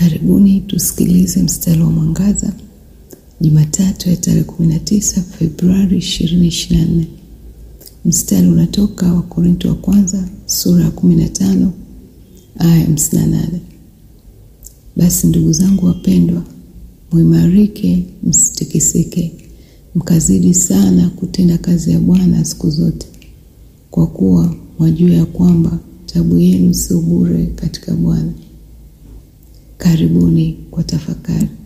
Karibuni tusikilize mstari wa mwangaza Jumatatu ya tarehe 19 Februari 2024. Mstari unatoka wa Korinto wa kwanza sura ya 15 aya 58. Basi ndugu zangu wapendwa, muimarike, msitikisike, mkazidi sana kutenda kazi ya Bwana siku zote, kwa kuwa mwajua ya kwamba taabu yenu sio bure katika Bwana. Karibuni kwa tafakari.